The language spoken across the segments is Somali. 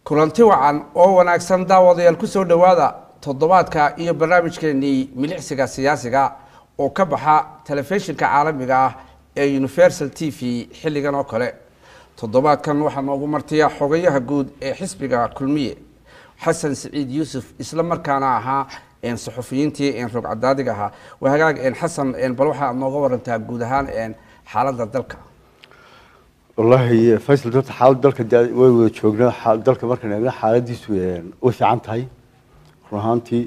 kulanti wacan oo wanaagsan daawadayaal ku soo dhowaada toddobaadka iyo barnaamijkeenii milicsiga siyaasiga oo ka baxa telefishinka caalamiga ah ee universal t v xilligan oo kale toddobaadkan waxaa noogu martiya xogayaha guud ee xisbiga kulmiye xasan siciid yuusuf isla markaana ahaa saxufiyiintii rogcadaadiga ahaa waa hagaag xasan bal waxaa nooga warantaa guud ahaan xaaladda dalka wallaahi faysal horta xaalad dalka way wada joognaa dalka markaan eegna xaaladiisu way fiican tahay run ahaantii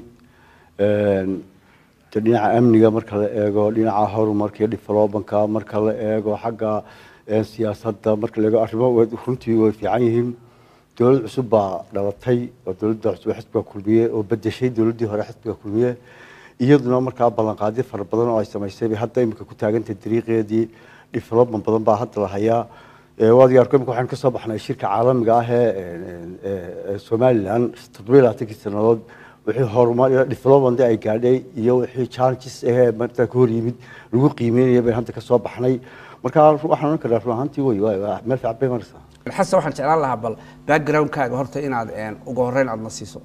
de dhinaca amniga marka la eego dhinaca horumarka iyo developanka marka la eego xagga siyaasadda marka la eego arrimo runtii way fiican yihiin dowlad cusub baa dhalatay oo dowladda cusub xisbiga kulmiye oo bedeshay dowladdii hore xisbiga kulmiye iyaduna markaa ballanqaadyo fara badan oo ay samaysay bay hadda imika ku taagantahay dariiqeedii development badan baa hadda la hayaa waad arko imika waxaan kasoo baxnay shirka caalamiga ah ee somaliland toddobiyo labaatankii sannadood wixii horumar development ay gaadhay iyo wixii challenges ahee marta ka hor yimid lagu qiimeynaya bayn hadda kasoo baxnay marka waxaan ohan karaa run ahaantii wey meel fiican bay maraysaa xasan waxaan jeclaan lahaa bal backgroundkaaga horta inaad ugu horeyn aada na siiso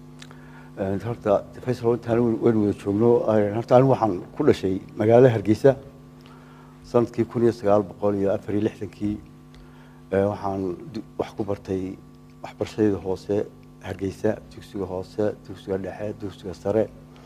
horta faysal intaan waynu wada joogno horta anigu waxaan ku dhashay magaalada hargeysa sanadkii kun iyo sagaal boqol iyo afar iyo lixdankii waxaan wax ku bartay waxbarashadayda hoose hargeysa dugsiga hoose dugsiga dhexe dugsiga sare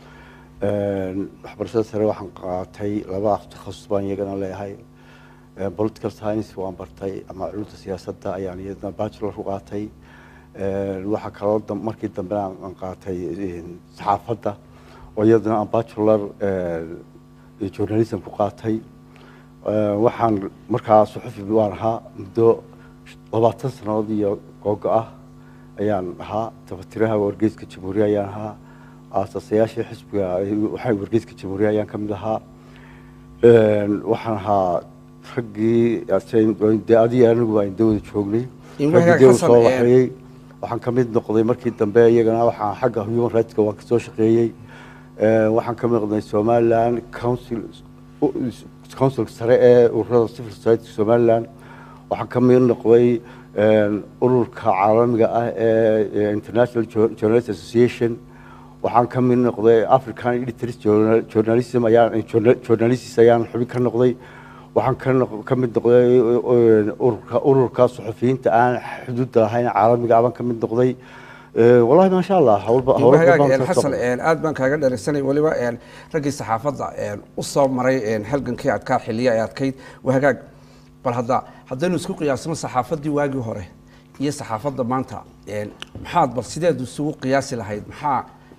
waxbarashada sare waxaan qaatay laba takhasus baan iyagana leeyahay political science waan bartay ama culumta siyaasadda ayaan iyadana bachelor ku qaatay waxaa kaloo markii dambe aan qaatay saxaafadda oo iyadana aan bachelor journalism ku qaatay waxaan markaa suxufi waan ahaa muddo labaatan sannadood iyo googo ah ayaan ahaa tafatiraha wargeyska jamhuuriya ayaan ahaa aasasayaashii xisbiga waxaa wargeyska jamhuuriya ayaan ka mid ahaa waxaan ahaa raggii de adiga anigu aan dawada joognay soo waxeeyey waxaan ka mid noqday markii dambe iyagana waxaan xagga human rightska waan kasoo shaqeeyey waxaan ka mid noqday somaliland council councilka sare ee ururada civil society somaliland waxaan ka mid noqday ururka caalamiga ah ee international journalist association waxaan ka mid noqday african editors journalism ayaan journalists ayaan xubin ka noqday waxaan ka mid noqday ururka ururka suxufiyiinta aan xuduudda lahayn caalamiga abaan ka mid noqday wallahi maasha allah xasan aad baan kaaga dheregsanay weliba raggii saxaafadda u soo maray halgankii adkaa xiliya ee adkayd wahagaag bal hadda haddaynu isku qiyaasno saxaafaddii waagii hore iyo saxaafadda maanta maxaad bal sideed isugu qiyaasi lahayd maxaa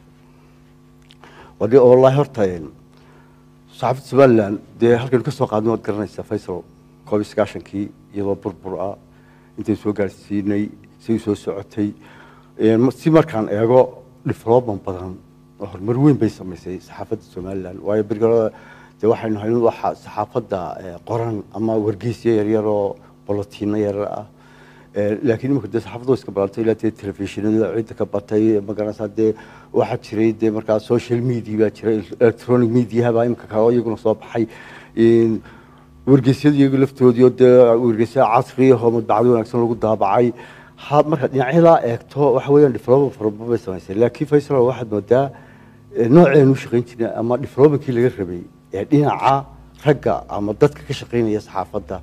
wadi wallahi horta saxaafadda somaliland dee halkaynu ka soo qaadnay waad garanaysaa faysal koob iyo sagaashankii iyadoo burbur ah intaynu soo gaarsiinay say soo socotay si markaan eego development badan oo horumar weyn bay samaysay saxaafadda somaliland waayo bergalada dee waxaynu hayn waxa saxaafadda qoran ama wargeysyo yaryar oo bolotiino yaryar ah laakiin imika dee saxaafadda way iska balantay ilaa dee telefishinada cidda ka batay magaranaysaa dee waxaa jiray dee markaa social media baa jiray electronic mediaha baa imika kale iyaguna soo baxay wargeysyada iyagu laftoodii oo dee wargeysya casri ahoo madbacdo wanaagsan lagu daabacay markaad dhinacyadaa eegto waxa weeyaan development farabadan bay samaysay laakiin faysal waxaad moodaa nooceenu u shaqayn jirnay ama developmentkii laga rabay ee dhinaca ragga ama dadka ka shaqaynaya saxaafadda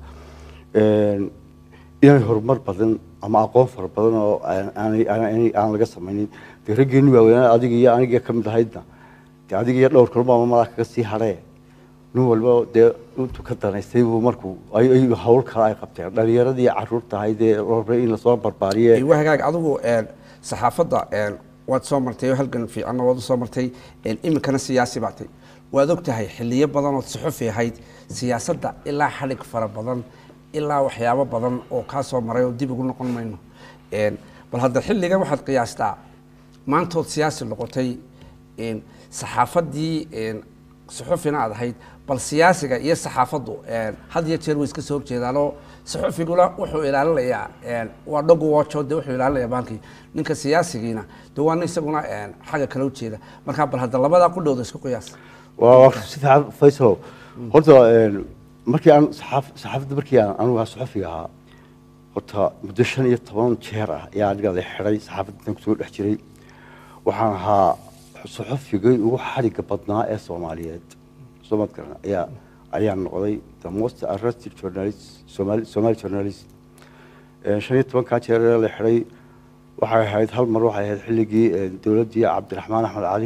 inay horumar badan ama aqoon fara badan oo aan laga samaynin dee raggeenu waaweynaa adiga iyo aniga ka mid ahaydna dee adiga iyo dhowr kalma ama malaa kaga sii hadhee nin walba dee intuu ka danaystay buu markuu hawl kale ay qabteen dhalinyaradii caruurta ahayd ee rabay in lasoo barbaariye wahagaag adigu saxaafadda waad soo martay oo halgan fiicanna waad usoo martay iminkana siyaasi baatay waad og tahay xiliyo badan ood suxufi ahayd siyaasadda ilaa xadhig fara badan ilaa waxyaabo badan oo kaa soo maray oo dib ugu noqon mayno bal hadda xilligan waxaad qiyaastaa maantood siyaasi noqotay saxaafaddii suxufina aad ahayd bal siyaasiga iyo saxaafaddu had iyo jeer way iska soo horjeedaanoo saxufiguna wuxuu ilaalinayaa waa dhogu wojo de wuxuu ilaalinayaa baalkii ninka siyaasigiina de waa nin isaguna xagga kale ujeeda markaa bal hadda labadaa ku dhowda isku qiyaas waa si fiican faysal horta markii aan saxaafadda markii aan anugu suxufiga ahaa horta muddo shan iyo toban jeer ah ayaa aniga la xidhay saxaafaddan kusoo dhex jiray waxaan ahaa saxafigay ugu xadhigga badnaa ee soomaaliyeed soomad garan ayaa ayaan noqday the most arrested journalist somali somali journalist shan iyo tobankaa jeer ee la xidhay waxay ahayd hal mar waxay ahayd xilligii dowladdii cabdiraxmaan axmed cali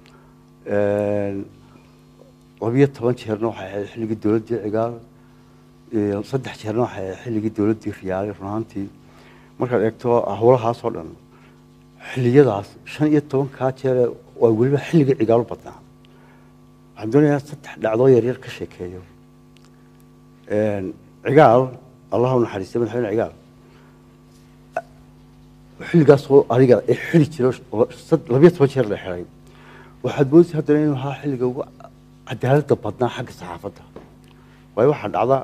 labiyo toban jeerna waxay ahayd xilligii dowladdii cigaal saddex jeerna waxay ahayd xilligii dowladdii riyaale runaantii markaad eegto howlahaas oo dhan xilliyadaas shan iyo tobankaa jeere waa weliba xilligii cigaal u badnaa waxaan doonayaa saddex dhacdoo yaryar ka sheekeeyo cigaal allah u naxariistay madaxweyne cigaal xilligaasoo aniga ee xili jiro labiyo toban jeer la xiray waxaad moodaysa haddana inuu ahaa xilliga ugu cadaaladda badnaa xagga saxaafadda waayo waxaa dhacda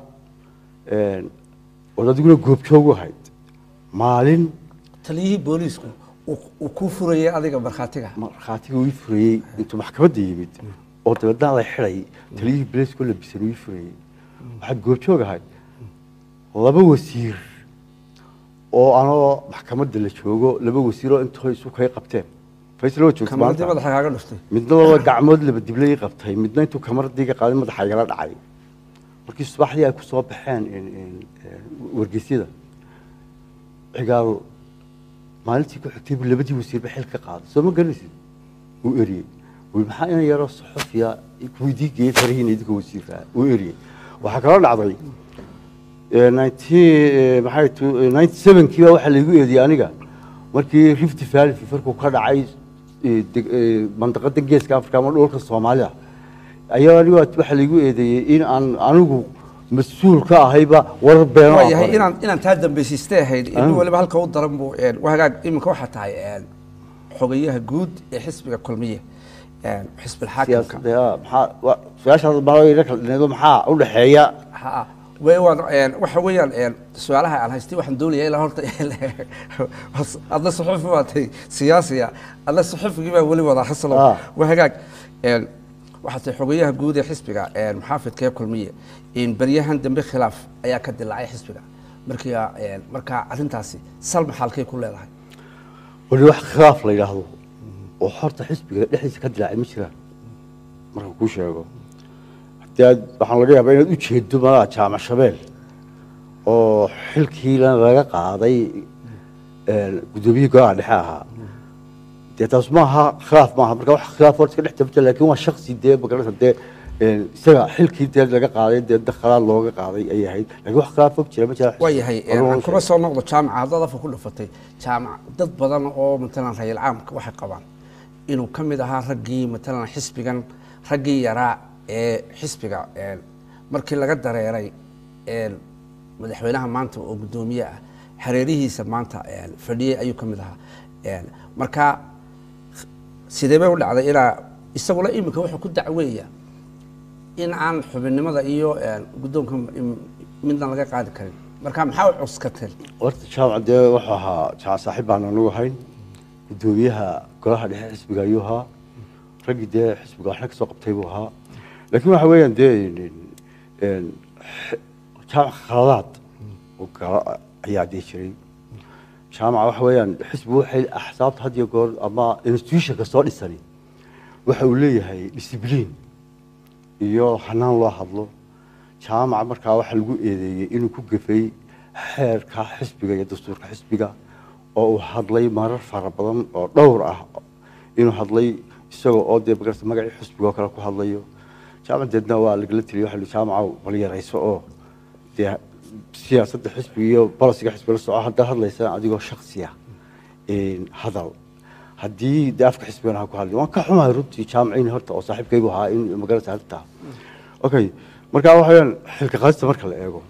ood adiguna goobjoogu ahayd maalin taliyihii booliisku uu kuu furayay adiga markhaatiga markhaatiga ii furayey intuu maxkamadda yimid oo dabeedna la xidhay taliyihii beleeskoo labisan ii furayey waxaad goobjoog ahayd laba wasiir oo anoo maxkamadda la joogo laba wasiiroo intoo isu kay qabteen faysal waa joogta kamaradii maanta madaxa kaaga dhuftay midna laba gacmood laba dible ii qabtay midna intuu kamaradii ka qaaday madaxa igala dhacay markii subaxdii ay ku soo baxeen wargeysyada cigaal maalintii ku xigtay buu labadii wasiirba xil ka qaaday soo ma garanaysid wuu eriyey wuu maxaa ina yaroo saxofiya kuidii geeyey farihiina idinka wasiirka wuu eriyey waxaa kaloo dhacday maxay ninety sevenkii baa waxaa laygu eediyey aniga markii rift valley fifarku ka dhacay mandaqada geeska africa ama dhulka soomaalida ayaa aniga waxaa laygu eedeeyey in aan anigu mas-uul ka ahayba warar beeno waa yahay inaan inaan taa dambaysiistay ahayd in waliba halka u daran buu hagaag iminka waxaa tahay xogayaha guud ee xisbiga kulmiye xisbilxaakimka su-aashaas baa maxaa u dhexeeya ha way waan waxa weeyaan su-aalaha aan haystay waxaan doonayaa ilaa horta adna suxufi baatay siyaasiya adna suxufigii baa weli wadaa xasalo Ah. waa hagaag waxaa tahay xogayaha guud ee xisbiga muxaafidka ee kulmiye beryahan dambe khilaaf ayaa ka dilaacay xisbiga markii markaa arrintaasi sal maxaalkay ku leedahay wali wax khilaaf la yidhaahdo oo horta xisbiga dhexdiisa ka dilaacay ma jiraan marka kuu sheego hadii aad waxaan laga yaabaa inaad u jeedo malaha jaamac shabeel oo xilkiina laga qaaday guddoomiyihii golaha dhexe ahaa dee taas maaha khilaaf maaha marka wax khilaaf horta iska dhex tabta laakiin waa shaksi dee magarata dee isaga xilkii dee laga qaaday dee dakhalaad looga qaaday ayay ahayd laakiin wax khilaaf og jira ma jira waa yahay aan kuma soo noqdo jaamaca haddaad afka ku dhufatay jaamac dad badan oo matalan rayil caamka waxay qabaan inuu ka mid ahaa raggii matalan xisbigan raggii yaraa ee xisbiga markii laga dareeray madaxweynaha maanta oo guddoomiye ah hareerihiisa maanta fadhiyey ayuu ka mid ahaa marka sidee bay u dhacday ilaa isaguna iminka wuxuu ku dacweeya in aan xubinnimada iyo guddoonka midna laga qaadi karin marka maxaa u cuskateen horta jaamac dee wuxuu ahaa jaamac saaxiib baan anagu ahayn guddoomiyaha golaha dhexe xisbiga ayuu ahaa raggii dee xisbiga waxna kasoo qabtay buu ahaa laakiin waxa weeyaan dee jaamac khaladaad oo galo ayaa dee jiray jaamaca waxa weeyaan xisbigu waxay axsaabta had iyo goor ama institutionka soo dhisani waxa uu leeyahay discibliin iyo hanaan loo hadlo jaamaca markaa waxaa lagu eedeeyey inuu ku gafay xeerka xisbiga iyo dastuurka xisbiga oo uu hadlay marar fara badan oo dhowr ah inuu hadlay isagoo oo dee magarata magacii xisbiga oo kale ku hadlayo jaamac deedna waa lagala teliya waxa jaamaca bal yarayso oo dee siyaasadda xisbiga iyo bolisiga xisbiga la soco haddaad hadlaysa adigoo shaksiya hadal haddii dee afka xisbigana ha ku hadlay waan ka xumahay runtii jaamaciin horta oo saaxiibkaygu ahaa in magarata arrintaa okay marka waxa weyaan xilka qaadista marka la eego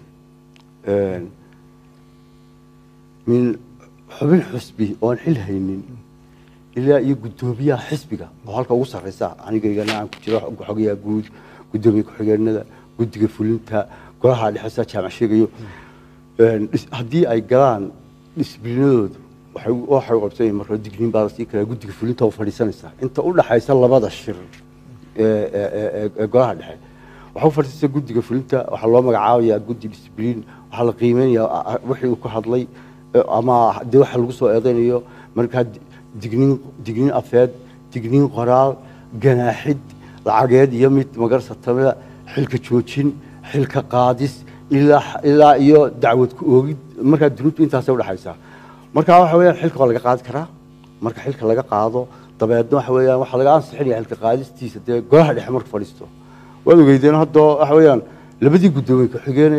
min xubin xusbi oon xil haynin ilaa iyo guddoomiyaha xisbiga oo halka ugu sarreysa anigaygana aan ku jiro xogayaa guud guddoomiye ku-xigeenada guddiga fulinta golaha dhexesa jaamac sheegayo haddii ay galaan disiblinadoodu waxay qabsan marka digniin baa lasii kala guddiga fulinta oo fadhiisanaysa inta u dhaxaysa labada shir ee golaha dhexe waxaa u fadhiista guddiga fulinta waxaa loo magacaabayaa guddi discibliin waxaa la qiimeynayaa wixii uu ku hadlay ama dee waxa lagu soo eedeynayo markaa digniin digniin afeed digniin qoraal ganaaxid lacageed iyo mid magarsatamada xilka joojin xilka qaadis ilaa ilaa iyo dacwad ku oogid markaa dunuubtu intaasay udhexaysaa marka waxa weeyaan xilka waa laga qaadi karaa marka xilka laga qaado dabeedna waxa weeyaan waxaa laga ansixinaya xilka qaadistiisa dee golaha dhexe marka fadhiisto waad ogeydeen hadda waxa weeyaan labadii guddoomiye ku-xigeene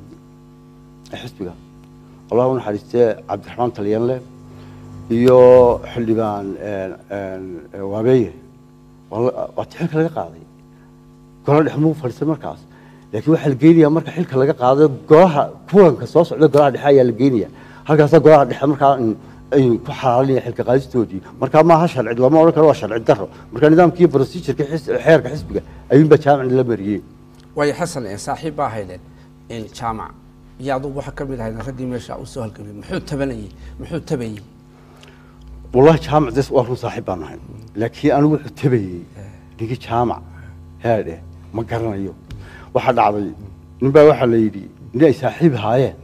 xisbiga allah u naxariistee cabdiraxmaan talyanle iyo xildhibaan waabeeye waati xilka laga qaaday golaha dhexe muu fadhiistay markaas laakiin waxaa la geynayaa marka xilka laga qaado golaha kulanka soo socda golaha dhexe ayaa la geynaya halkaasaa golaha dhexe markaa ay ku xalaalinaya xilka qaadistoodii markaa maaha sharci lama odhan karo waa sharci daro marka nidaamkii procedureka xeerka xisbiga ayuunbaa jaamicna la mariyey waayo xasan saaxiib baa haydeen jaamac iyo adugu waxaa ka mid ahayd raggii meesha u soo halgamay muxuu tabanayey muxuu tabayey wallahi jaamac des waa run saaxiib baan nahay laakiin anigu wuxuu tabayey ninkii jaamac heedhe ma garanayo waxaa dhacday nin baa waxaa la yidhi nin ay saaxiib ahaayeen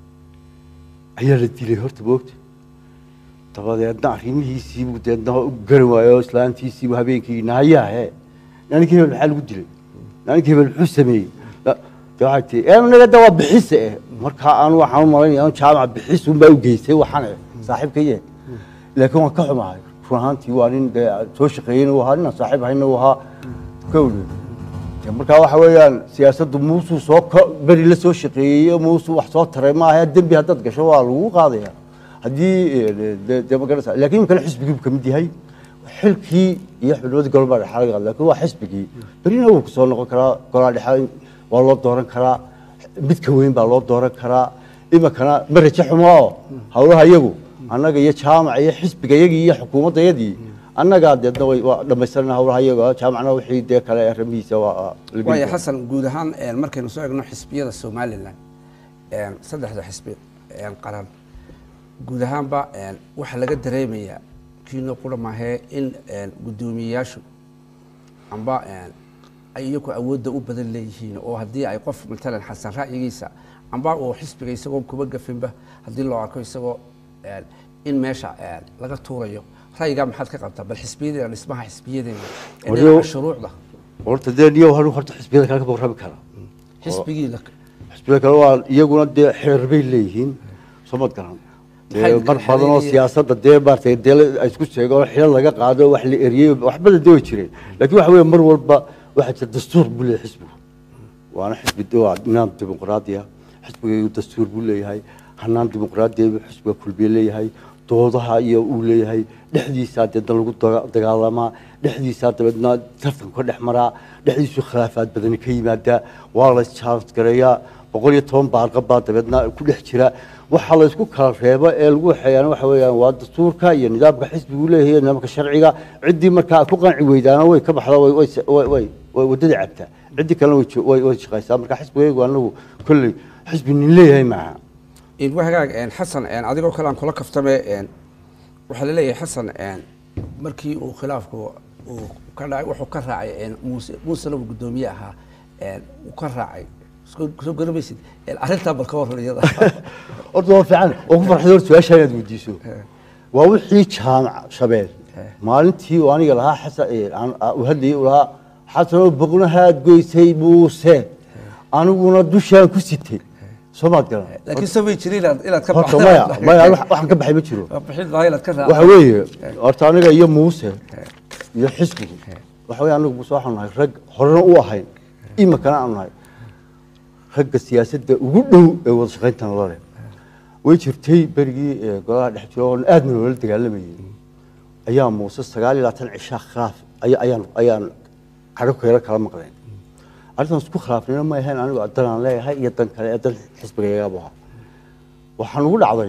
ayaa la dilay horta moogta dabadeedna arrimihiisiibuu deedna u garan waayo islaantiisiibuu habeenkii nahayaa he ninkii hebel maxaa lagu dilay ninkii hebel muxuu sameeyey de waxay tii ee naga da waa bixise eh markaa anu waxaan u malaynaya jaamac bixis unbaa u geystay waxaan eh saaxiibkaye laakiin waan ka xumahay run ahaantii waa nin dee soo shaqeeyeyna uu ahaa ninaan saaxiib ahayna uu ahaa kowle markaa waxa weeyaan siyaasaddu muusuu soo beri la soo shaqeeyey muusuu wax soo taray maaha dembi haddaad gasho waa lagu qaadaya haddii de magarasa lakin imikana xisbigii buu kamid yahay xilkii iyo xubnimadii golobaa dhexa laga qaada lakin waa xisbigii berina wuu kusoo noqon karaa golaa dhexa waa loo dooran karaa mid ka weyn baa loo dooran karaa imikana ma raje xumo oo hawlaha iyagu annaga iyo jaamac iyo xisbiga yagii iyo xukuumaddayadii annagaa deedna way waa dhamaystirana hawlaha iyaga jaamacna wixii dee kale arrimihiisa waa waayo xasan guud ahaan markaynu soo egno xisbiyada somalilan saddexda xisbi qaran guud ahaanba waxaa laga dareemayaa kiino qura maahee in guddoomiyeyaashu amba ay iyagu awoodda u badan leeyihiin oo haddii ay qof matalan xasan ra'yigiisa amba uu xisbiga isagoo kuba gafinba haddii loo arko isagoo in meesha laga tuurayo ra'yigaa maxaad ka qabtaa bal xisbiyadeena dhismaha xisbiyadeena dhinaca shuruucda horta dee niyo hanu horta xisbiyada kale ka warrami kara xisbigii xisbiyada kale waa iyaguna dee xeer bay leeyihiin soo mad garan mar badan oo siyaasadda dee maaragtay dee ay isku sheego xilo laga qaado wax la eriyey wax badan dee way jireen laakiin waxa weeye mar walba waxaa jira dastuur buu leeyahay xisbigu waana xisbi waa nidaam dimuqraadiya xisbigaygu dastuur buu leeyahay hanaan dimuqraadiya buu xisbiga kulbiye leeyahay doodaha iyo uu leeyahay dhexdiisaa deedna lagu dagaalamaa dhexdiisaa dabeedna tartanku ka dhex maraa dhexdiisu khilaafaad badani ka yimaadaa waa la isjaansgareeyaa boqol iyo toban baarqab baa dabeedna ku dhex jira waxaa la isku kala reebo ee lagu waxeeyaan waxa weeyaan waa dastuurka iyo nidaamka xisbigu leeyahay nidaamka sharciga ciddii markaa ku qanci weydaana way ka baxda way way way way waddada cabtaa ciddii kalena way way way shaqaysaa marka xisbigaygu anagu kolley xisbi nin leeyahay maaha wahagaag xasan adigoo kale aan kula kaftame waxaa laleeyahay xasan markii uu khilaafku uu ka dhacay wuxuu ka raacay muuse muusena uu guddoomiye ahaa uu ka raacay soo garamaysid arrintaa bal ka warran iyada horta waa fiican oo ku farxay horta su-aasha inaad weydiiso waa wixii jaamac shabeel maalintii uu aniga lahaa xasan uu hadlayay uu lahaa xasanoo boqnahaad goysay muuse aniguna dushaan ku sitay soo maad garan laakiin soo may jirin inaad inaad ka horta maya maya waxaan ka baxay ma jiro bixin lahaa inaad ka waxa weeye horta aniga iyo muuse iyo xisbigu waxa weeye anigu muuse waxaan nahay rag horena u ahayn imikana aanu nahay ragga siyaasadda ugu dhow ee wada shaqayntan lale way jirtay berigii golaha dhex jiro oo aadna loola dagaalamayay ayaa muuse sagaal iyo labaatan cishaa khilaaf ayaan ayaan cadho keelo kala maqleen arrintan isku khilaafnayna ma ahayn anigu danaan leeyahay iyo dan kale ee dan xisbigayagabu ahaa waxaan ugu dhacday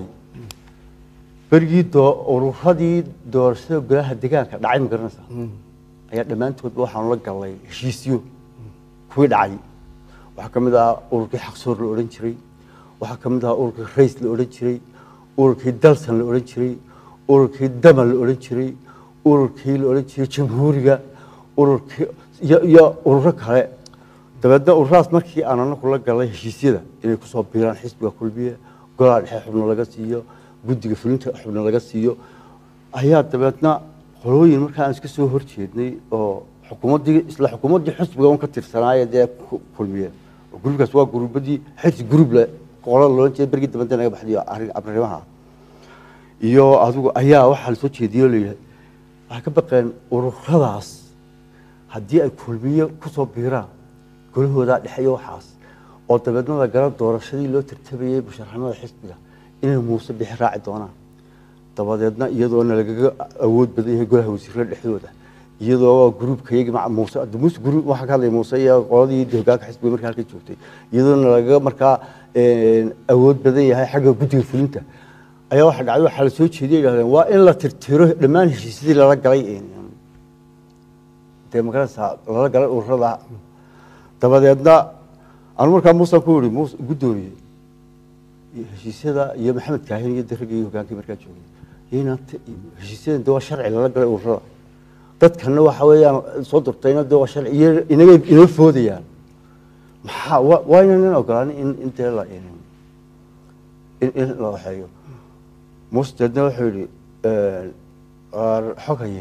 berigii ururadii doorashada golaha degaanka dhacay ma garanaysaa ayaa dhammaantoodba waxaanu la galnay heshiisyo kuwii dhacay waxaa ka mid ahaa ururkii xaqsoor la odhan jiray waxaa ka mid ahaa ururkii rays la odhan jiray ururkii dalsan la odhan jiray ururkii daman la odhan jiray ururkii la odhan jiray jamhuuriga ururkii iyo iyo ururo kale dabeedna ururaas markii aan anaku la galay heshiisyada inay kusoo biiraan xisbiga kulmiye golaha dhexe xubno laga siiyo guddiga fulinta xubno laga siiyo ayaa dabeedna qolooyin markaa aan iska soo horjeednay oo xukuumaddii isla xukuumaddii xisbiga un ka tirsanaaye dee ku- kulmiye oo gruubkaas waa gruubadii xirsi gruub le qola loolan jeeda bergii dambanta naga baxdiyo arrin abrimaha iyo adigu ayaa waxaa la soo jeediyey oo layihi waxay ka baqeen ururadaas haddii ay kulmiye kusoo biiraan golahoodaa dhexeeyo waxaas oo dabeedna la gala doorashadii loo tartabayey musharaxnimada xisbiga inay muuse bixi raaci doonaan dabadeedna iyadoona lagaga awood badan yahay golaha wasiirada dhexdooda iyadoo gruubkayagi maca muuse hadda muuse gruub waxaa ka hadlaya muuse iyo qoladii de hogaanka xisbiga markaa halka joogtay iyadoona lagaga markaa een, awood badan yahay xagga guddiga fulinta ayaa waxa dhacday waxaa la soo jeediyay yidhahdeen waa in la tirtiro dhammaan heshiisyadii lala galay een, dee magaranaysaa lala galay ururada dabadeedna anu markaa muuse ku yihi muuse guddoomiye iyo heshiisyada iyo maxamed kaahin iyo daragii hogaankii markaa joogay inaan t- heshiisyadan de waa sharci lala galay ururada dadkana waxa weeyaan soo durtayna de waa sharci iyo inaga inoo foodayaan maxaa wa- waa inaynan ogolaanin in in dee la in in in la waxeeyo muuse deedna wuxuu yihi waar xogaye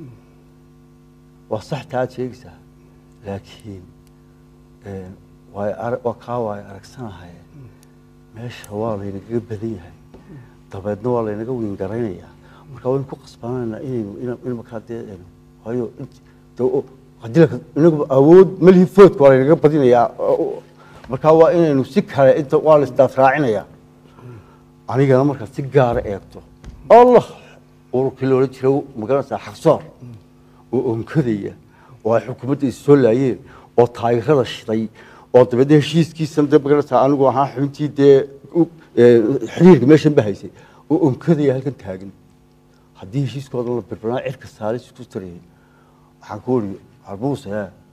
waa sax taa aad sheegaysaa laakiin een, waay ara- waa kaa waay aragsanahay meesha waa laynagaga badan yahay dabeedna waa laynaga wiingaraynaya marka waynu ku qasbananaa inaynu ina- in markaa dee een, waayo int- de o- haddii laka- inagu awood malihi foodka waa laynaga badinayaa oo- oo- marka waa inaynu si kale inta waa la isdaafraacinayaa anigana markaa si gaara eegto allah ururkii loola jira magaranaysaa xaqsoor oo onkadaya oo ay xukuumadda is soo laayeen oo taageerada shiday oo dabeedna heshiiskiisan de magaranaysaa anigu ahaa xubintii dee u- ee, xiriirka meeshan ba haysay oo onkadaya halkan taagan haddii heshiiskooda la birbanaa cirka saaray isku tarayay waxaan ku wari harbuuse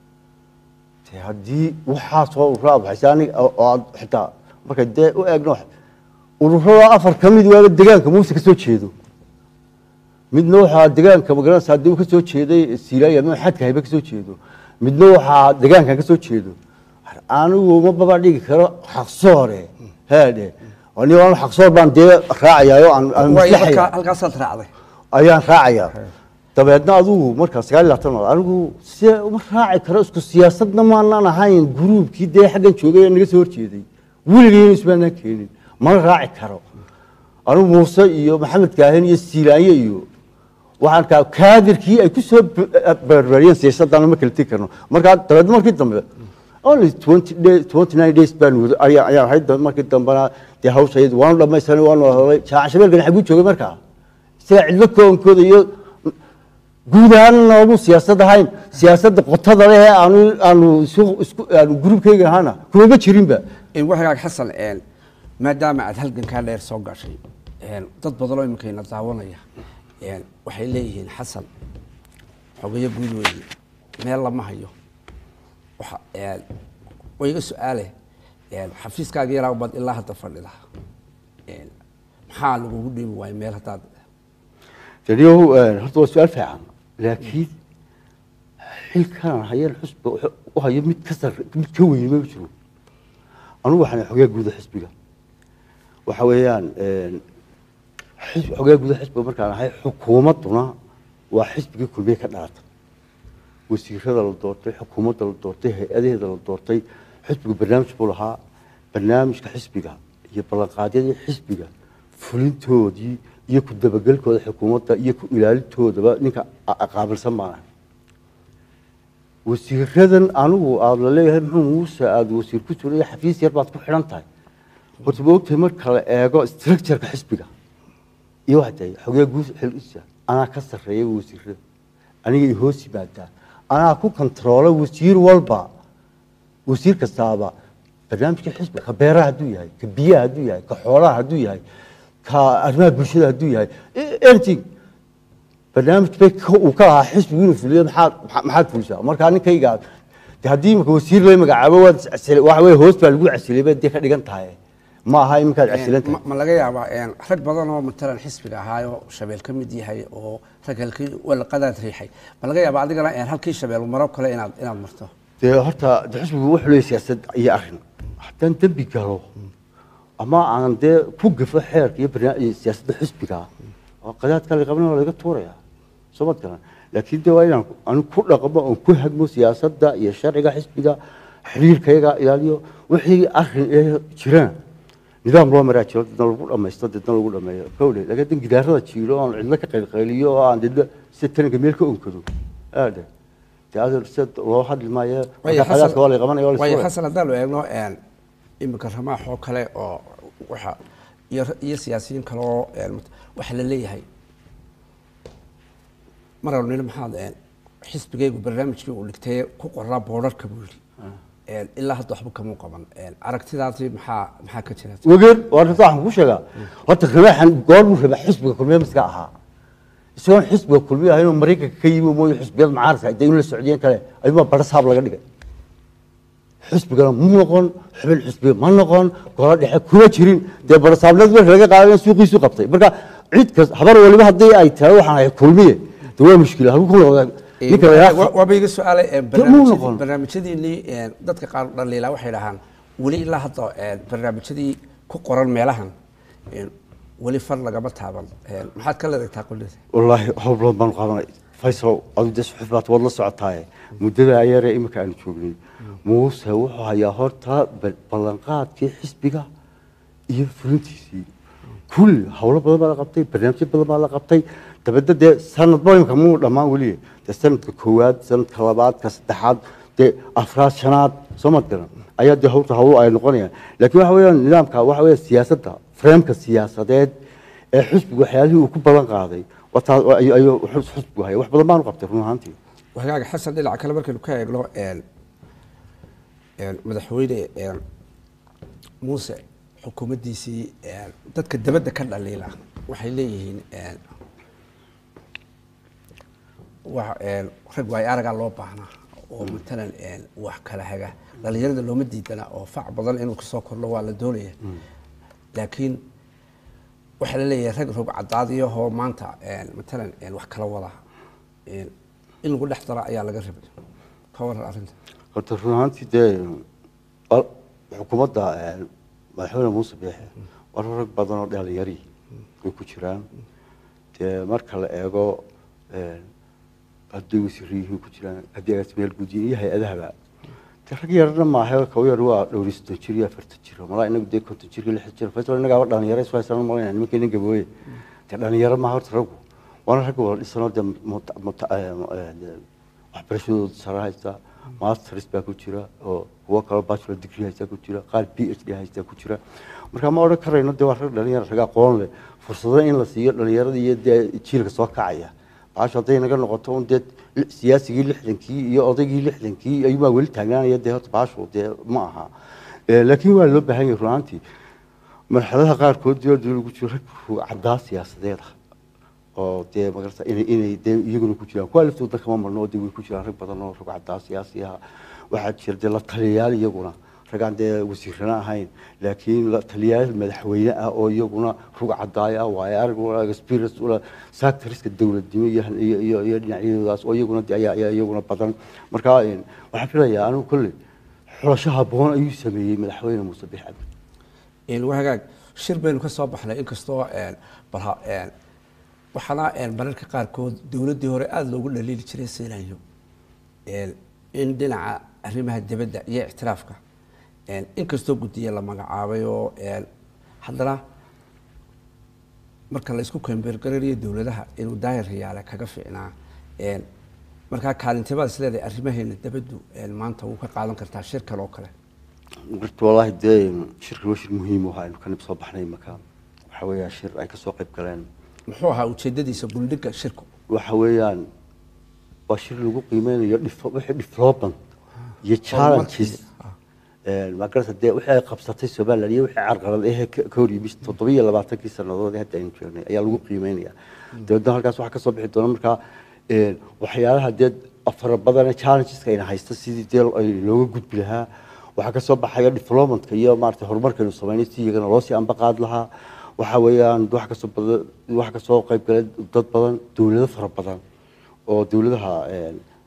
dee haddii waxaasoo ururaa baxaysa aniga oo oo aad xitaa marka dee u eegno ururada afar ka mid waaba degaanka muuse ka soo jeedo midna waxaa degaanka magaranaysa haddii uu ka soo jeeday siilaya ama xadka hayba ka soo jeedo midna waxaa degaankan ka soo jeedo anigu ma baba dhigi karo xaqsoore heedhe ani waan xaqsoor baan dee raacayaayo aan aan waayo maslaxaya markaa halkaasaad raacday ayaan raacayaa dabeedna adigu markaa sagaal iyo labaatan maalmood anigu si uma raaci karo isku siyaasadna maanaan ahayn gruubkii dee xaggan joogay ee naga soo horjeeday weligayna ismaanaan keenin mana raaci karo anigu muuse iyo maxamed kaahin iyo siilaanye iyo waxaan kaa kaadirkii ay ku soo barbariyeen siyaasadana ma kala tegi karno markaa dabeedna markii dambe only twenty days twenty nine days baan wada ayaa ayaan ahayd dabeed markii dambena dee hawshaydi waanu dhamaystiranay waanu hadalay jaaca shabeelkan xaguu joogay markaa isaga cidlo koonkooda iyo guud ahaan noogu siyaasad ahayn siyaasadda qotada leh ee aanu aanu isu isku aanu gruubkayga ahaana kumama jirinba waxagaag xasan een, maadaama aad halgankaa dheer soo gashay een, dad badanoo iminkayna daawanaya een, waxay leeyihiin xasan xogayo guud weeye meel lama hayo waxa een, waa iga su-aale een, xafiiskaaga yaraa baad ilaa hadda fadhida een, maxaa lagugu dhiibi waayo meel haddaad daniyow horta waa su-aal fiican laakiin xilkan hayeen xusba wuxuu u hayo mid ka sar mid ka weyn ma jiro anugu waxaan xogaa guuda xisbiga waxa weeyaan xis- xogaa guuda xisbiga markaan ahay xukuumadduna waa xisbigii kulmiye ka dhalata wasiirada la doortay xukuumadda la doortay hay-adaheeda la doortay xisbigu barnaamij buu lahaa barnaamijka xisbiga iyo ballanqaadyadii xisbiga fulintoodii iyo ku dabagelkooda xukuumadda iyo ku ilaalintoodaba ninka a- a- qaabilsan baan ahay wasiiradan anigu aada la leeyahay muxuu muuse aada wasiir ku jiro iyo xafiis yar baad ku xidhan tahay horta ma ogtahay marka la eego structureka xisbiga iyo waxaa tahay xogee guud xilisa anaa ka sarreeya wasiirada aniga i hoos yimaadaa anaa ku kontaroola wasiir walba wasiir kastaaba barnaamijka xisbiga ka beeraha hadduu yahay ka biyaha hadduu yahay ka xoolaha hadduu yahay ka arrimaha bulshada hadduu yahay anything barnaamij bay ka- uu ka ahaa xisbigu inuu fuliyo maxaad maxa- maxaad fulisaa markaa ninkayga de haddii imika wasiir loo magacaabo waad casile waxa weye hoos baa lagu casilay bay dee ka dhigan tahay ma aha iminkaad casilan tahay ma ma laga yaabaa een, rag badan oo matalan xisbiga ahaayoo shabeel ka mid yahay oo rag halkii walaqadaad riixay ma laga yaabaa adigana een, halkii shabeel maro kale inaad inaad marto dee horta de xisbigu wuxuu leeyahay siyaasad iyo arrin haddaan dembi galo ama aan dee ku gafo xeerka iyo barnaamij siyaasadda xisbiga oo qadaadka la qabanaya waa laga tuuraya soo mad garan laakiin dee waa inaan anu ku dhaqmo oon ku hagmo siyaasadda iyo sharciga xisbiga xiriirkayaga ilaaliyo wixii arrin ee jiraan nidaam loo maraa jiro dadna lagu dhamaysto dadna lagu dhameeyo kowle laakiin dan gidaarada jiilo oon cidlo ka qaylqayliyo oo aan dadna sida taranka meel ka onkado aade dee adeer sida loo hadli maayo waayo marka qadaadka waa la qabanaya waa la waayo isfuraya. xasan haddaanu eegno een, iminka ramaax oo kale oo waxa iyo iyo siyaasiyiin kale oo een, waxa la leeyahay maranu nina maxaad een, xisbigaygu barnaamijkii uu dhigtay ku qoraa boodharka buu yidhi Een, ilaa hadda waxba kamuu qaban Een, aragtidaasi maxaa maxaa ka jira wageer waa runta waxaan ku sheegaa horta ramaaxan goormuu rabaa xisbiga kulmiye miska ahaa isagoon xisbiga kulmiye ahayn oo maraykanka ka yimi mooye xisbiyada mucaaradka dee in la socdiyeen kale ayuunbaa barasaab laga dhigay xisbigana mu noqon xubin xisbiga ma noqon golo dhexe kuma jirin dee barasaabnad marka laga qaaday suuqiisu qabtay marka cid kas habar waliba haddii ay tahay waxaan ahay kulmiye de waa mushkila halku ku noqda ninka la yidhaha- waaba iga su-aalay een, Dee muu barnaamijyadii- noqon. barnaamijyadiinii een, dadka qaar dhaliila waxay dhahaan weli ilaa hadda een, barnaamijyadii ku qoran meelahan een, weli far lagama taaban Een, maxaad ka leedahay taaqulida wallaahi hawl badan baanu qaadanay faysal adu dee suxuf baad waad la socotaaye muddada ayare iminka aanu joognay muuse wuxuu hayaa horta bal- ballanqaadkii xisbiga iyo fulintiisii kulli howlo badan baa la qabtay barnaamijyo badan baa la qabtay dabadda dee sanadba imika muu dhammaan weliye dee sanadka koowaad sanadka labaad ka saddexaad dee afraad shanaad soo mad garan ayaa dee hawta hawlo ay noqonayaan laakiin waxa weeyaan nidaamka waxa weeye siyaasadda freemka siyaasadeed ee xisbigu waxyaalihii uu ku ballan qaaday wataa ayuu ayuu xus- xisbigu haya wax badan baanu qabtay run ahaantii wagaaga xasan dhinaca kale markaynu ka eegno een, een, madaxweyne een, muuse xukuumaddiisii een, dadka dabadda ka dhaliila waxay leeyihiin een, wax een, rag waay aragaa loo baahnaa oo matalan een, wax kala haga dhalinyarada looma diidana oo fac badan inuu kasoo kordho waa la doonaya laakiin waxaa la leeyahay rag rog cadaadiyahoo maanta een, matalan een, wax kala wada een, in lagu dhex daro ayaa laga rabay ka waran arrinta horta run ahaantii dee al- xukuumadda eh, madaxweyne muuse biixe war rag badan oo dhalinyari ay ku jiraan dee marka la eego eh, hadday wasiirro yihiin ku jiraan haddii agaasimayaal guudiyin iyo hay-adahaba dee rag yarna maaha kaw yar waa dhowri soddon jir iyo afartan jir malaa inagu dee konton jir iyo lixdan jir faysal innagaaba dhalinyaro isu haysan malayna nimanka nin gabooye dee dhalinyaro maaha horta raggu waana ragga wala dhisanoo dee muta- muta- eh, eh, dee waxbarashadooda sare haysta masters baa ku jira oo kuwo kaloo bachelor degree haysta ku jira qaar b h d haysta ku jira marka ma odhan karayno dee waa rag dhalinyaro rag aqoon leh fursado in la siiyo dhalinyarada iyo dee jiilka soo kacaya baasha hadday naga noqoto un dee li- siyaasigii lixdankii iyo odaygii lixdankii ayuubaa weli taagnaanaya dee horta baashu dee ma aha Eh, laakiin waa loo baahan yahay runaantii marxaladaha qaarkood dee dee lagu jiro rag caddaa siyaasadeed ah oo dee magarata inay inay dee iyaguna ku jiraan kuwa laftooda kama marno oo dee way ku jiraan rag badan oo rag caddaa siyaasi ah waxaa jira dee la taliyayaal iyaguna ragaan dee wasiirana ahayn laakiin la taliyayaal madaxweyne ah oo iyaguna rug caddaaya ah waaye arag ula experience ula sectoriska dowladnimo iyo iyo iyo iyo dhinacyadoodaas oo iyaguna dee ayaa ayaa iyaguna badan marka een, waxaan filayaa anigu kolley xulasho habboon ayuu sameeyey madaxweyne muuse biix cabdi een, waa hagaag shir baynu ka soo baxnay inkastoo een, balha een, waxaana een, mararka qaarkood dowladdii hore aada loogu dhaliili jiray seenayo een, in dhinaca arrimaha dibadda iyo ictiraafka een, inkastoo guddiya la magacaabay oo een, haddana marka la isku kambeergaranayo dowladaha inuu daayir riyaale kaga fiicnaa een, markaa kaalintimaad is leedahay arrimaheena dabaddu een, maanta wuu ka qaadan kartaa shirkan oo kale horta wallaahi dee shirkan waa shir muhiim u ahaa aynu kanib soo baxnay imaka waxa weeyaan shir ay kasoo qayb galeen muxuu ahaa ujeedadiisa buldhigga shirku waxa weeyaan waa shir lagu qiimeynayo dhif- wixii development iyo challenges magarata dee wixii ay qabsatay somaliland iyo wixii carqalad ehe ka ka hor yimid toddoba iyo labaatankii sannadood ee hadda aynu joognay ayaa lagu qiimeynaya dabeedna halkaas waxaa kasoo bixi doona markaa een, waxyaalaha dee fara badan ee challengeska ayna haysta sidii dee ay looga gudbi lahaa waxaa kasoo baxaya developmentka iyo maarata horumarkaynu sameynay si iyagana loo sii ambaqaad lahaa waxa weeyaan wax kasoo badan wax kasoo qayb galay dad badan dowlado fara badan oo dowladaha een,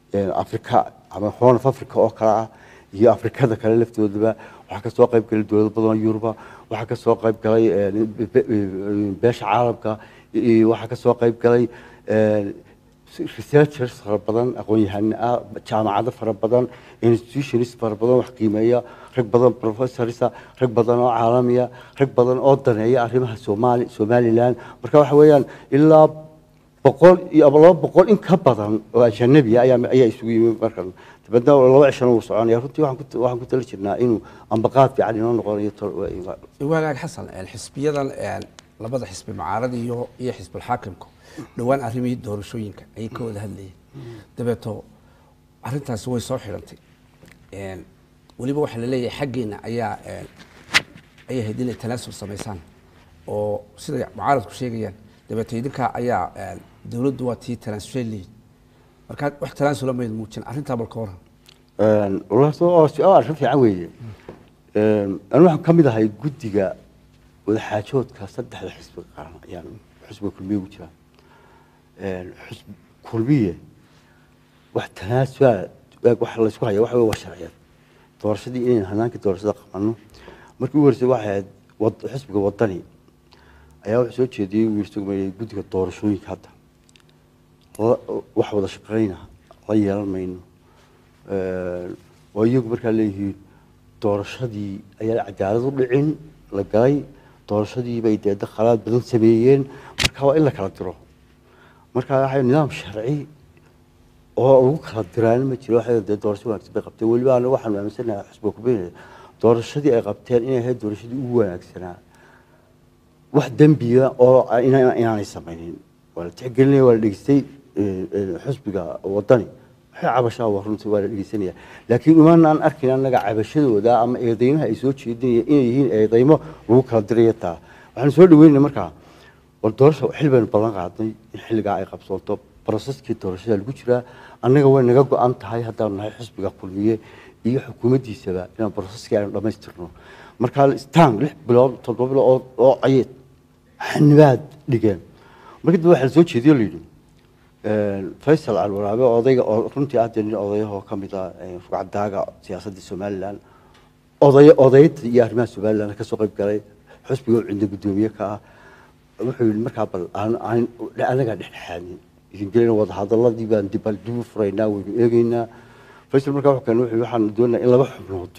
een, afrika ama horn of africa oo kale ah iyo afrikada kale laftoodaba waxaa kasoo qayb galay dowlado badan oo yuruba waxaa kasoo qayb galay een, be- be- beesha caalamka iyo waxaa kasoo qayb galay een, researchers fara badan aqoon-yahano ah jaamacado fara badan institutions fara badan wax qiimeeya rag badan professorsa rag badan oo caalamiya rag badan oo daneeya arrimaha soomaali somaliland marka waxa weeyaan ilaa boqol iyo ama laba boqol in ka badan oo ajanabiya ayaa ayaa isugu yimi markan dabadna laba cishana wuu soconaya runtii waxaan ku waxaan ku tali jirnaa inuu ambaqaad fiican inoo noqonayo tol- wagaag xasan een, xisbiyadan een, labada xisbi mucaarada iyo iyo xisbulxaakimku dhowaan arrimihii doorashooyinka ayay ka wada hadlayeen dabeeto arrintaasi way soo xidhantay Een, weliba waxaa laleeyahay xaggeena ayaa een, ayay ahayd inay tanaasul samaysaan oo siday mucaaradku sheegayaan dabeeto idinkaa ayaa een, dowladdu waa tii tanaasushay leeyihin marka wax tanaasula mayd muujin arrintaa balka waran walahi waa su-aal arrin fiican weeye anu waxaan ka mid ahay guddiga wadaxaajoodka saddexda xisbi qaran ayaan xisbiga kulmiye ugu jiraa xisb kulmiye wax tanaasula wax laysku haya waxa wey waa sharciyeed doorashadii inaynu hanaankii doorashada qabano markii ugu horeysay waxay ahayd wad- xisbiga wadani ayaa wuxuu soo jeediyey uu yiri sugmayay guddiga doorashooyinka hadda la- wax wada shaqeyna la yeelan mayno oo iyagu markaa leeyihiin doorashadii ayaan cadaalad u dhicin la galay doorashadii bay dee khalaad badan sameeyeen marka waa in la kala diro marka waxay nidaam sharci oo lagu kala diraana ma jiro waxay dee doorasho wanaagsan bay qabteen weliba anaga waxaanu aaminsanahay xusba kubeenaya doorashadii ay qabteen inay ahayd doorashadii ugu wanaagsanaa wax dembiya oo ina- inaanay samaynin waa la tixgelinaya waa la dhegeystay eh, eh, xusbiga wadani waxay cabashaa waa runtii waa la dhegeysanaya laakiin umaanaan arkin annaga cabashadooda ama eedeymaha ay soo jeedinaya inay yihiin eedeymo lagu kala diraya taa waxaanu soo dhaweynaya markaa war doorasha xil baynu ballan qaadnay in xilligaa ay qabsoonto broseskii doorashada lagu jiraa annaga way naga go-an tahay haddaanu nahay xisbiga kulmiye iyo xukuumaddiisaba inaan broseskii aynu dhammaystirno markaa stan lix bilood toddoba bilood oo- oo ayay xanibaad dhigeen markii dambe waxaa la soo jeediyo la yidhi faysal alwaraabe odayga oo runtii aad nin odayahoo ka mid ah rugcadaaga siyaasadda somalilan oday odayda iyo arrimaha somalilan ka soo qayb galay xusbiga oo cinda guddoomiye ka ah wuxuu yidhi markaa bal aan aan anagaa dhexdhexaadin idin gelina wadahadaladii baan dib bal dib u furaynaa waynu eegeynaa faysal markaa wuxuu keenay wuxuu yidhi waxaan doonayaa in laba xubnood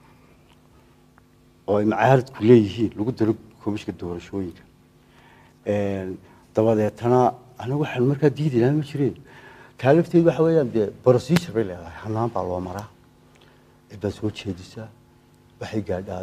oo ay macaaradku leeyihiin lagu daro komishinka doorashooyinka dabadeetana anagu waxaan markaa diidi lahaa ma jireen taa lafteedu waxa weeyaan dee procedure bay leedahay hanaan baa loo maraa cid baa soo jeedisaa waxay gaadhaa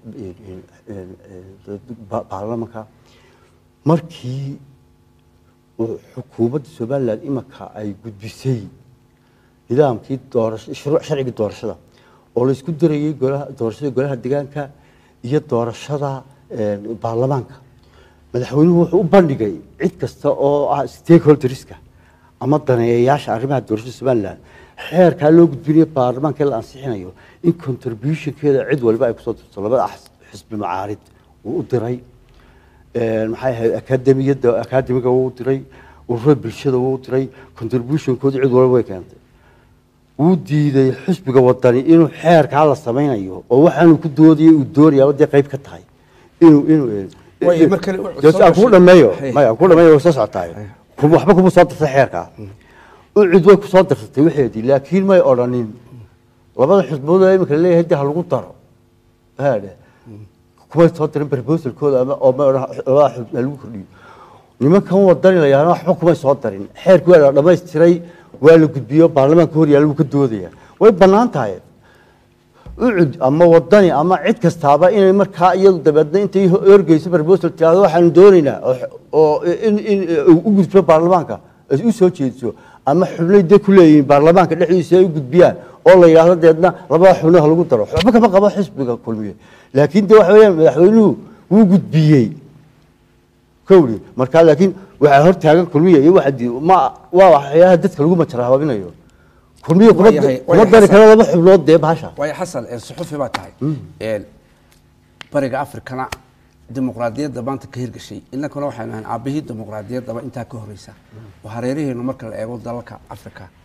ba- baarlamanka markii uu xukuumadda somaliland imanka ay gudbisay nidaamkii doorasho shuruuc sharcigii doorashada oo la isku darayay golaha doorashada golaha deegaanka iyo doorashada eh, baarlamaanka madaxweynuhu wuxuu u bandhigay cid kasta oo ah stakeholderska ama daneeyayaasha arrimaha doorashada somaliland xeerkaa loo gudbinayo baarlamaanka la ansixinayo in contributionkeeda cid waliba ay kusoo dirto labada xis- xisbi macaarid uu u diray maxay ahayd akademiyadda akademiga wuu diray ururada bulshada wuu diray contributionkooda cid walba way keentay wuu diiday xisbiga wadani inuu xeerkaa la samaynayo oo waxaanu ku doodayay uu doonayaa dee qayb ka tahay inuu inuu Way, mar kale u- Dee soo aan kugu gashay. dhameeyo Hay. maya kugu dhameeyo way soo socotaay Kuma- waxba kuma soo dirtay xeerkaa u cid way kusoo dirsatay waxeedii laakiin may odhanin labada xisbood oo iminka leeyahay dee ha lagu daro haadhe kumay soo dirin proposalkooda ama oo ma odhan labada xisb ha lagu kordhiyo nimankan wadani la yahana waxba kumay soo darin xeerkii waa la dhammaystiray waa la gudbiyo baarlamaanka hor yaalla wuu ka doodaya way bannaan tahay ucud ama wadani ama cid kastaaba inay markaa iyadu dabeedna intay orgeyso proposal tiraahdo waxaanu doonaynaa oo- oo in in u gudbo baarlamaanka ay u soo jeediso ama xubnay de ku leeyihiin baarlamaanka dhexdiisa ay u gudbiyaan oo la yidhaahdo deedna labada xubno ha lagu daro waxba kama qabo xisbiga kulmiye laakiin de waxa weeyaan madaxweynuhu wuu gudbiyey kowri markaa laakiin waxaa hor taagan kulmiye iyo waxa di- ma waa waxyaalaha dadka lagu majara habaabinayo kulmiye kuma Waayahay, kuma waayahay, dari Xasan. karo laba xubnood dee bahasha waayo xasan ee suxufi baa tahay Een, bariga afrikana dimuqraadiyadda maanta ka hirgashay innakuna waxaynu ahayn aabbihii dimuqraadiyaddaba intaa ka horeysa oo hareeraheenu marka la eego dalalka afrika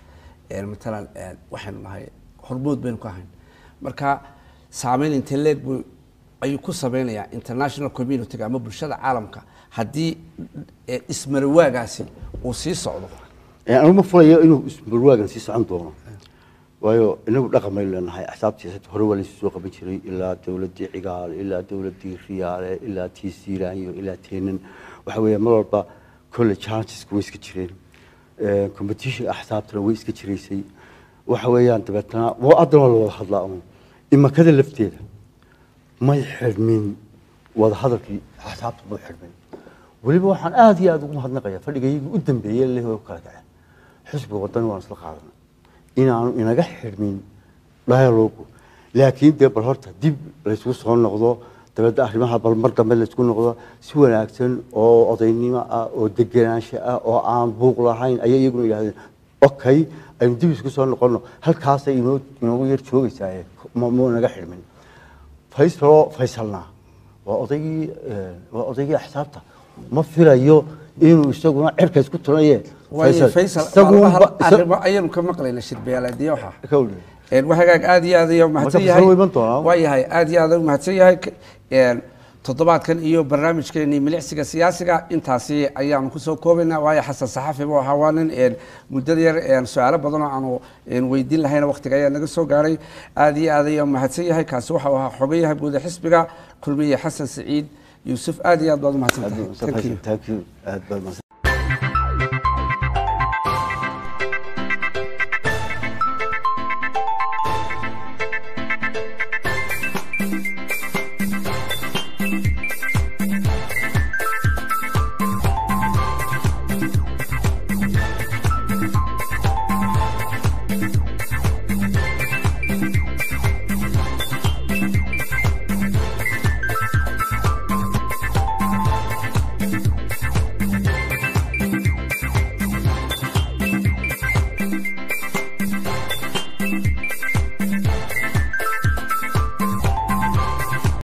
een, matalan een, waxaynu nahay hormood baynu ka ahayn marka saameyn intee leeg buu ayuu ku sameynayaa international community-ga ama bulshada caalamka haddii eh, ismarawaagaasi uu sii socdo anigu ma fulayo inuu ismarwaagan sii socon doono waayo inagu dhaqan baynu leenahay axsaab siyaasadda hore waa laysu soo qaban jiray ilaa dowladdii cigaale ilaa dowladdii riyaale ilaa tii siiraanyo ilaa teenan waxa weeye mar walba kolle challengeska way iska jireen Eh, competition axsaabtana way iska jiraysay waxa weeyaan dabeetana waa haddana waa la wada hadlaa un imakada lafteeda may xidhmin wada hadalkii axsaabta may xidhmin weliba waxaan aada iyo aada ugu mahadnaqayaa fadhigaygii u dambeeyey leh oo kala kace xisbiga wadani waan isla qaadanay inaanu inaga xidhmin dialogu laakiin dee bal horta dib laysku soo noqdo dabadda arrimaha bal mar dambe laysku noqdo si wanaagsan oo odaynimo ah oo degenaansho ah oo aan buuq lahayn ayay iyaguna yidhahdeen okay aynu dib isku soo noqono halkaasay inoo inoogu yar joogaysaa ma mu inaga xidhmin faysaloo faysalnaa waa odaygii eh, waa odaygii axsaabta ma filayo inuu isaguna cirka isku tunaye waayo faysal isagu maalmaha unba- isa- arrimo ayaynu ka maqlayna shirbeelaadiye waxaa ka weli. Een, waa hagaag aad iyo aad iyo mahadsan Marka yahay soo iman doonaa. waa yahay aad iyo aad u mahadsan yahay K- een, toddobaadkan iyo barnaamijkeenii milicsiga siyaasiga intaasi ayaanu kusoo koobaynaa waayo xasan saxafi buu ahaa waa nin een, muddada yar een, su-aalo badan oo aanu een, weydiin lahayna waqtiga ayaa naga soo gaaray aad iyo aad ayuu mahadsan yahay kaasi waxau ahaa xogayaha guud ee xisbiga kulmiye xasan saciid yuusuf aad iyo aad baad u mahadsan tahay Thank you. Thank you. Aad baad mahadsan